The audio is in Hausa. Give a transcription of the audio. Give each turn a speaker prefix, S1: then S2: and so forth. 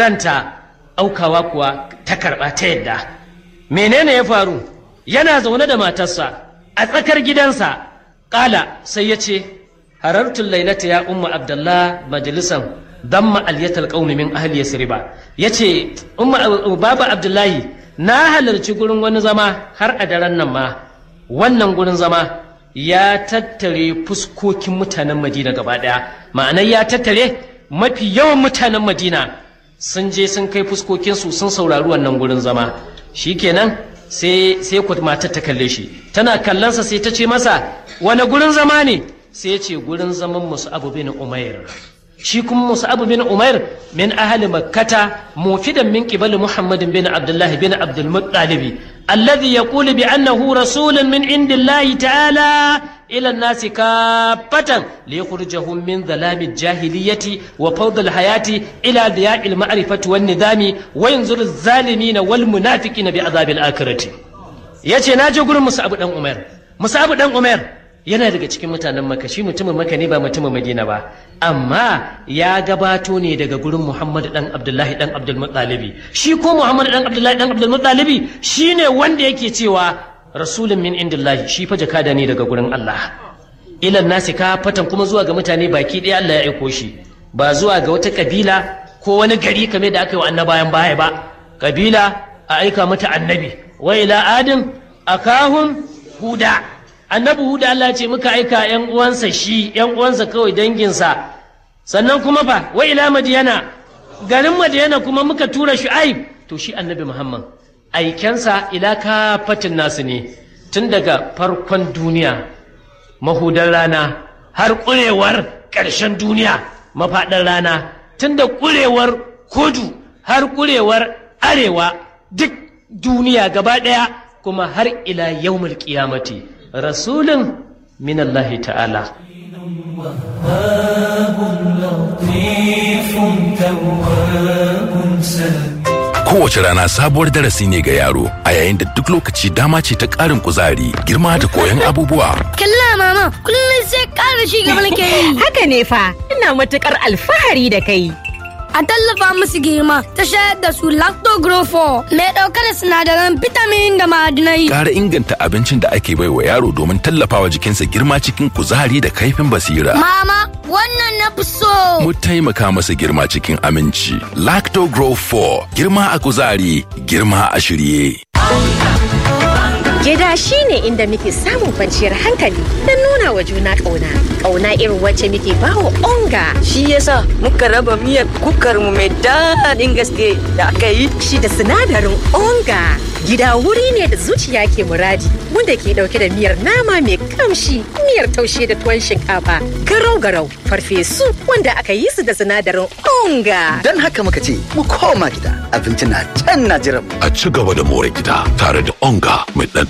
S1: ranta aukawa kuwa ta karɓa ta yadda menene ya faru yana zaune da matarsa a tsakar gidansa ƙala sai ya ce harartun lailata ya umma abdullah majalisan damma aliyatal qaumi min ahli yasriba yace umma baba abdullahi na halarci gurin wani zama har a daren nan ma wannan gurin zama ya tattare fuskokin mutanen madina gaba daya ma'anar ya tattare mafi yawan mutanen madina sun je sun kai fuskokinsu sun saurari wannan gurin zama shikenan sai sai ku matar ta kalle shi tana kallonsa sai ta ce masa wani gurin zama ne sai ya ce gurin zaman musu abu bin umair shi kuma Mus'ab bin Umair min ahli Makkata mufidan min qibali Muhammadin bin Abdullah bin Abdul Muttalib alladhi yaqulu bi annahu rasulun min indillahi ta'ala ila an-nasi kaffatan liyukhrijahum min dhalami al-jahiliyyati wa fawd al-hayati ila diya'i al-ma'rifati wan nidami wa yanzuru az-zalimina wal munafiqina bi adhabil akhirati yace naje gurin Mus'ab dan Umair Mus'ab dan Umair yana daga cikin mutanen maka shi mutumin maka ne ba mutumin madina ba amma ya gabato ne daga gurin muhammadu dan abdullahi dan abdulmuttalibi shi ko muhammadu dan abdullahi dan abdulmuttalibi shi ne wanda yake cewa rasulun min indillahi shi fa jakada ne daga gurin allah ilan nasi ka fatan kuma zuwa ga mutane baki ɗaya allah ya aiko shi ba zuwa ga wata kabila ko wani gari kamar da aka yi wa annabayan baya ba kabila a aika mata annabi wa ila adin akahum huda annabi huda Allah ce muka aika yan uwansa shi yan uwansa kawai danginsa sannan kuma fa wa ila madiyana garin madiyana kuma muka tura shu'aib to shi annabi muhammad aikensa ila kafatin nasu ne tun daga farkon duniya mahudan rana har ƙurewar ƙarshen duniya mafaɗar rana tun da ƙurewar kudu har ƙurewar arewa duk duniya gaba ɗaya kuma har ila yawmul qiyamati rasulun min Allah ta'ala
S2: وهاب لطيف تواب سلام
S3: Kowace rana sabuwar darasi ne ga yaro a yayin da duk lokaci dama ce ta ƙarin kuzari, girma da koyon abubuwa.
S4: Kalla mama, kullum sai ƙara shi gaba nake yi.
S5: Haka ne fa, ina matuƙar alfahari da kai.
S4: A tallafa musu girma ta shayar da su lactogrofo mai ɗauke da sinadaran vitamin da ma'adinai.
S3: Ƙara inganta abincin da ake baiwa yaro domin tallafawa jikinsa girma cikin kuzari da kaifin basira.
S4: Mama, wannan na fi so.
S3: Mu taimaka masa girma cikin aminci. Lacto Grow 4, girma a kuzari, girma a shirye.
S5: Gida shi ne inda muke samun kwanciyar hankali don nuna wa juna ƙauna. Ƙauna irin wacce muke bawa onga.
S6: Shi yasa muka raba miyar kukar mu mai daɗin gaske da aka yi.
S5: Shi da sinadarin onga. Gida wuri ne da zuciya ke muradi wanda ke ɗauke da miyar nama mai kamshi, miyar taushe da tuwon shinkafa, garau-garau, farfesu wanda aka yi su da sinadarin onga.
S7: Don haka muka ce mu koma gida abinci na can na jiran.
S3: A ci gaba da more gida tare da onga mai ɗan